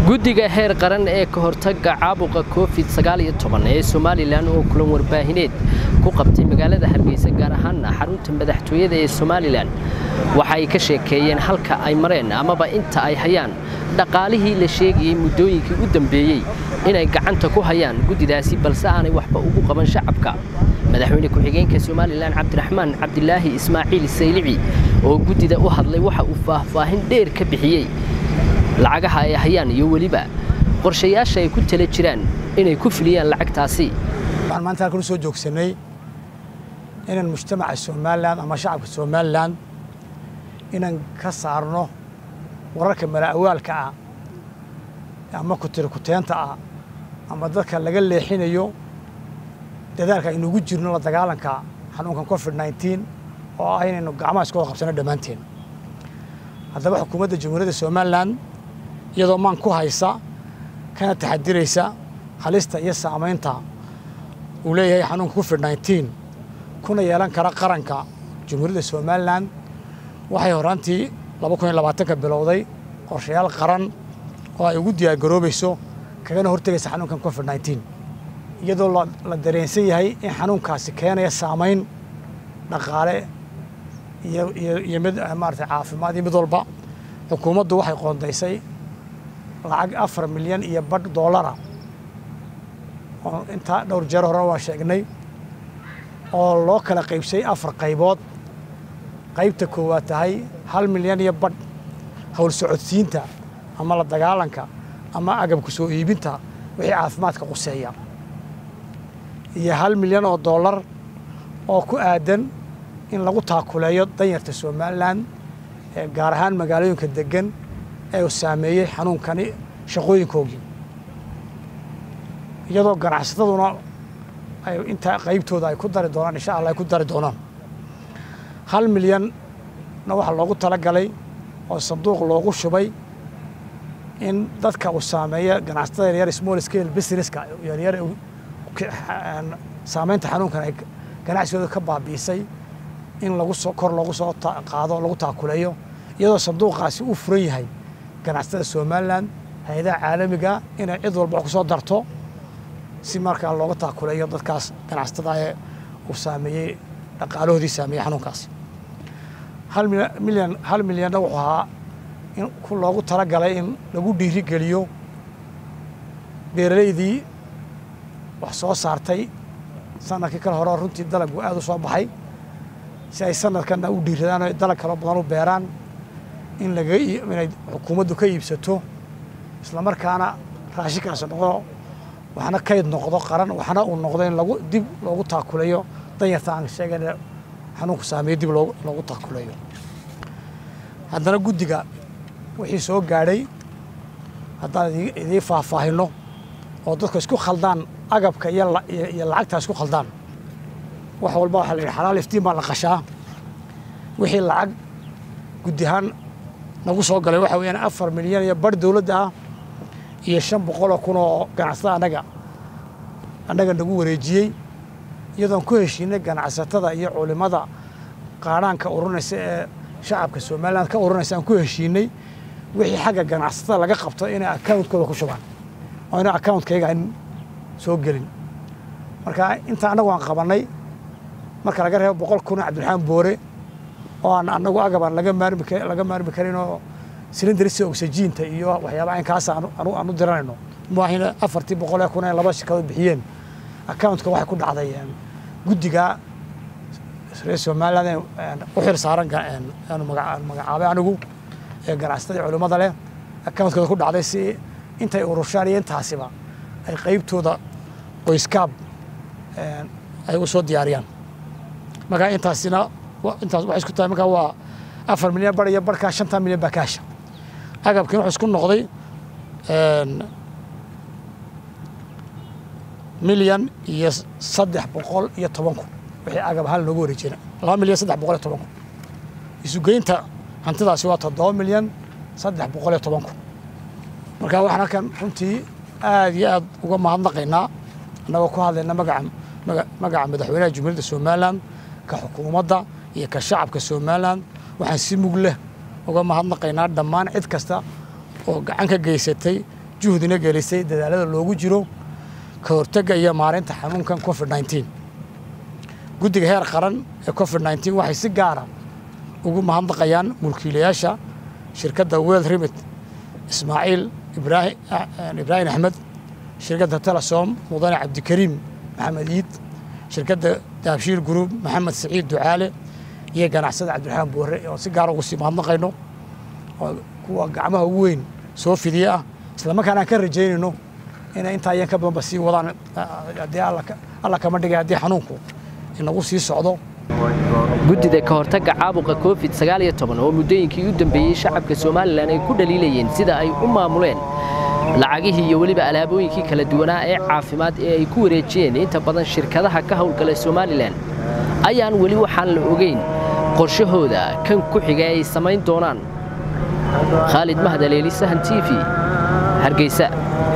guddiga heer qaran ee ka hortagga caabuqa covid ee somalilan oo kulan warbaahineed ku qabtay magaalada hargeysa gaar ahaana xarunta madaxtooyada ee somalilan waxa ay ka sheekeeyeen halka ay mareen amaba inta ay hayaan dhaqaalihii la sheegayey muddooyinkii u dambeeyey inay gacanta ku hayaan guddidaasi balse aanay waxba ugu qaban shacabka madaxweyne ku-xigeenka somalilan cabdiraxmaan cabdilaahi ismaaciil saylici oo guddida u hadlay waxa uu faahfaahin dheer ka bixiyey lacagaha ay hayaan iyo weliba qorshayaasha ay ku tala jiraan inay ku fuliyaan lacagtaasi waxaan maanta halkan u soo joogsanay inaan mujtamaca somalilan ama shacabka somalilan inaan ka saarno wararka malaawaalka ah ama kutirikuteenta ah ama dadka laga leexinayo dadaalka aynuugu jirno la dagaalanka xanuunkan covid nneteen oo ah inaynu gacmaha iskooda qabsano dhammaanteen haddaba xukuumadda jamhuuriyadda somalilan iyadoo maan ku haysa kana taxadiraysa halista iyo saamaynta uu leeyahay xanuunka covid nneteen kuna yeelan kara qaranka jamhuuriyadda somalilan waxay horaantii laba kun iyo labaatanka bilowday qorshayaal qaran oo ay ugu diyaargaroobayso kagana hortegaysa xanuunkan covid nneteen iyadoo la dareensan yahay in xanuunkaasi keenaya saamayn dhaqaale iyo mid maarata caafimaad iyo mid walba xukuumaddu waxay qoondaysay lacag afar milyan iyo badh doolara oo intaa dhowr jeer hore waa sheegnay oo loo kala qaybsay afar qaybood qaybta koowaad tahay hal milyan iyo badh howl socodsiinta ama la dagaalanka ama agabku soo iibinta wixii caafimaadka quseeya iyo hal milyan oo dollar oo ku aadan in lagu taakuleeyo danyarta somalilan gaar ahaan magaalooyinka degan ee uu saameeyey xanuunkani shaqooyinkoogii iyadoo ganacsataduna ay intaa qaybtooda ay ku dari doonaan insha allah ay ku dari doonaan hal milyanna waxaa loogu talagalay oo sanduuq loogu shubay in dadka uu saameeya ganacsatada yaryar small scale businesska yaryar saamaynta xanuunkan ay ganacsigooda ka baabi'isay in lagu soo kor loogu soo qaado lagu taakuleeyo iyadoo sanduuqaasi uu furan yahay ganacsatada somalilan hay-adaha caalamiga inay cid walba wax ku soo darto si markaa looga taakuleeyo dadkaas ganacsatada ee uu saameeyey dhaqaalahoodii saameeyey xanuunkaas hal milyan hal milyanna wuxuu ahaa in loogu talagalay in lagu dhiiri geliyo beeraleydii wax soo saartay sanadkii kale hore runtii dalaggu aada u soo baxay si ay sanadkanna u dhiiradaan o dalag kaloo badan u beeraan in laga inay xukuumaddu ka iibsato islamarkaana raashinkaasi noqdo waxna kayd noqdo qaran waxna uu noqdo in lagu dib loogu taakuleeyo danyarta aan sheegayna xanuunku saameeye dib loogu taakuleeyo haddana guddiga wixii soo gaadhay haddaan idiin faahfaahino oo dadku isku khaldaan agabka iyo lacagtaa isku khaldaan wax walba waxaa la yidhi xalaal iftiin baa la qashaa wixii lacag guddi ahaan nagu soo galay waxa weeyaan afar milyan iyo barh dowladda ah iyo shan boqoloo kun oo ganacsatada annaga annaga nagu wareejiyey iyadoon ku heshiinay ganacsatada iyo culimmada qaadhaanka ururinaysa ee shacabka somaliland ka ururinaysa aan ku heshiinay wixii xagga ganacsatada laga qabto inay accountkooda ku shubaan oo ina accountkayga aan soo gelin marka inta annagu aan qabannay marka laga reebo boqol kuna cabdiraxmaan boore oo aan annagu agabaan laga maarmi laga maarmi karin oo silindrisa oxygiinta iyo waxyaaba aynkaas aan u diranayno maahina afartii boqolee kun ee laba shirkadood bixiyeen accountka waxay ku dhacday guddiga reer somaliland u xil saaran aanu magacaabay anigu ee ganacsatada culimmada leh accountkooda ku dhacday si intay urushaan iyo intaasiba ay qaybtooda qoyskaab ay u soo diyaariyaan markaa intaasina intaas waxay isku tahay markaa waa afar milyan bar iyo barkaa shantan milyan baa kaasha agabkiina wuxuu isku noqday milyan iyo saddex boqol iyo toban kun wixii agab hal noogu wareejina laba milyan saddex boqol iyo toban kun isugeynta hantidaasi waa toddoba milyan saddex boqol iyo toban kun marka waxaan halkan runtii aad iyo aad uga mahadnaqaynaa annagoo ku hadlayna magaca magaca madaxweynaha jumhuuriyadda somalilan ka xukuumadda iyo ka shacabka somalilan waxaan si mug leh uga mahadnaqaynaa dhammaan cid kasta oo gacan ka geysatay juhdina gelisay dadaalada loogu jiro ka hortagga iyo maareynta xanuunkan covid nneteen guddiga heer qaran ee covid nneteen waxay si gaara ugu mahadnaqayaan mulkiilayaasha shirkadda wel remit ismaaciil ibraahim axmed shirkadda telesom mudane cabdikariim maxamed iid shirkadda daabshiil gruub maxamed siciid ducaale iyo ganacsada cabdiraxmaan boore oo si gaara ugu sii mahadnaqayno oo kuwa gacmaha ugu weyn soo fidiye ah islamarkaana aan ka rajaynayno inay intaa iyan ka badanba sii wadaan haddii alla kama dhigay haddii xanuunku inagu sii socdo guddida ka hortagga caabuqa covid oo muddooyinkii u dambeeyey shacabka somalilan ay ku dhaliilayeen sida ay u maamuleen lacagihii iyo weliba alaabooyinkii kala duwanaa ee caafimaad ee ay ku wareejiyeen inta badan shirkadaha ka howlgala somalilan ayaan weli waxaan la ogeyn qorshahooda kan ku xiga ay samayn doonaan khaalid mahad aleeli sahan t v hargeysa